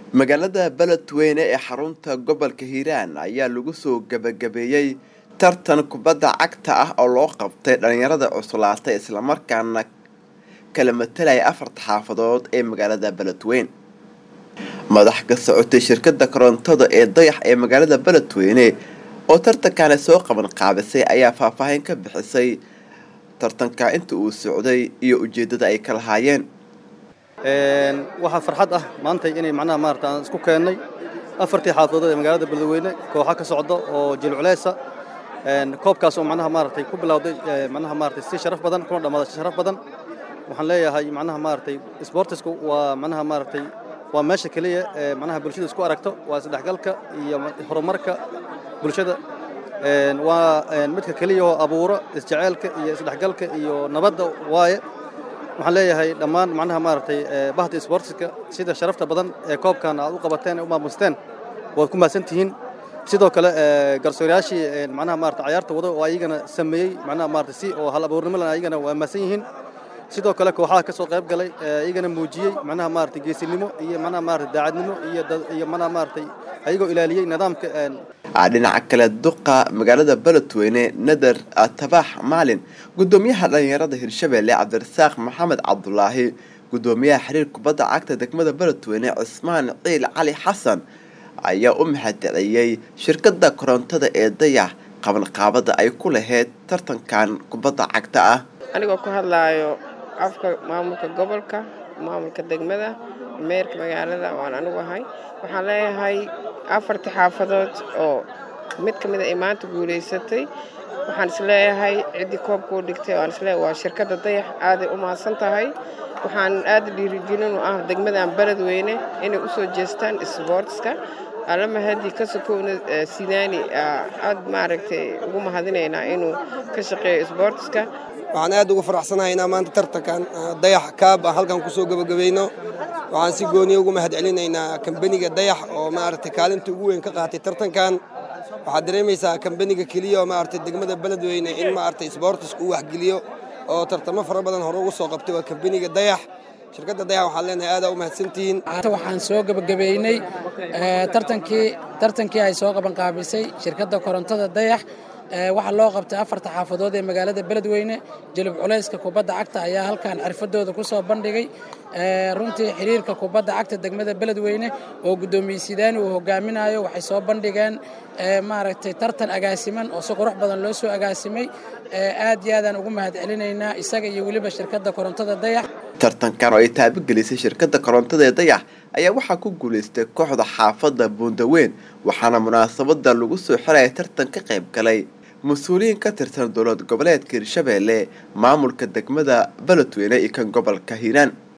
magaalada beledweyne ee xarunta gobolka hiiraan ayaa lagu soo gebagabeeyey tartan kubadda cagta ah oo loo qabtay dhalinyarada cuslaatay islamarkaana kala matelaya afarta xaafadood ee magaalada beledweyne madax ka socotay shirkada korontada ee dayax ee magaalada beledweyne oo tartankaani soo qaban qaabisay ayaa faahfaahin ka bixisay tartanka inta uu socday iyo ujeedada ay ka lahaayeen waxaa farxad ah maanta inay macnaha maarata aan isku keennay afartii xaafadood ee magaalada beledweyne kooxa ka socda oo jilculeysa koobkaas oo macnaha maaragtay ku bilowday macnaha maaragtay si sharaf badan kuna dhammaaday si sharaf badan waxaan leeyahay macnaha maaragtay sportisku waa macnaha maaragtay waa meesha keliya ee macnaha bulshada isku aragto waa isdhexgalka iyo horumarka bulshada waa midka keliya oo abuuro isjeceelka iyo isdhexgalka iyo nabadda waaye waxaan leeyahay dhammaan macnaha maaragtay bahda sportiska sida sharafta badan ee koobkan aad u qabateen ee u maamusteen waad ku mahadsan tihiin sidoo kale garsoorayaashii macnaha maarata cayaarta wada oo ayagana sameeyey macnaha maarata si oo hal abuurnimo leh ayagana waa mahadsan yihiin sidoo kale kooxaha ka soo qayb galay iyagana muujiyey macnaha maarata geesinimo iyo macnaha maarata daacadnimo iyo iyo macnaha maaragtay ayagoo ilaaliyey nidaamka dhinaca kale duqa magaalada beledweyne nader tabaax maalin gudoomiyaha dhalinyarada hirshabelle cabdirasaaq maxamed cabdulaahi gudoomiyaha xiriir kubadda cagta degmada beledweyne cismaan ciil cali xasan ayaa u mahadceliyey shirkada korontada ee dayax qabanqaabada ay ku lahayd tartankan kubadda cagta ah anigoo ku hadlaayo afka maamulka gobolka maamulka degmada meerka magaalada waan anigu ahay waxaan leeyahay afartii xaafadood oo mid ka mida ay maanta guulaysatay waxaan isleeyahay ciddii koobka u dhigtay waan isleeyahay waa shirkadda dayax aaday u mahadsan tahay waxaan aada dhiirigelin u ah degmadan beledweyne inay u soo jeestaan isboortiska alla mahadii ka sokowna sidaani aad maaragtay ugu mahadinaynaa inuu ka shaqeeyo isboortiska waxaan aad uga faraxsanahay inaa maanta tartankan dayax kaab aan halkan kusoo gebagabayno waxaan si gooniya ugu mahad celinaynaa kambaniga dayax oo maaragtay kaalinta ugu weyn ka qaatay tartankan waxaad dareemaysaa kambaniga keliya oo maaragtay degmada beledweyne in maaragtay isboortisku u waxgeliyo oo tartamo fara badan hore ugu soo qabtay waa kambaniga dayax shirkadda dayax waxaan leenahay aadaa u mahadsantihiin waxaan soo gebagabeynay tartankii tartankii ay soo qaban qaabisay shirkadda korontada dayax waxaa loo qabtay afarta xaafadood ee magaalada beledweyne jelib culayska kubadda cagta ayaa halkan xirfadooda ku soo bandhigay runtii xiriirka kubadda cagta degmada beledweyne oo guddoomiye sidaani uu hogaaminayo waxay soo bandhigeen maaragtay tartan agaasiman oo si qurux badan loo soo agaasimay aad iyo aadaan ugu mahad celinaynaa isaga iyo weliba shirkadda korontada dayax tartankan oo ay taabagelisay shirkadda korontada ee dayax ayaa waxaa ku guulaystay kooxda xaafadda buundaweyn waxaana munaasabada lagu soo xiraya tartan ka qayb galay mas-uuliyiin ka tirsan dowlad goboleedka hirshabelle maamulka degmada beledweyne iyo kan gobolka hiiraan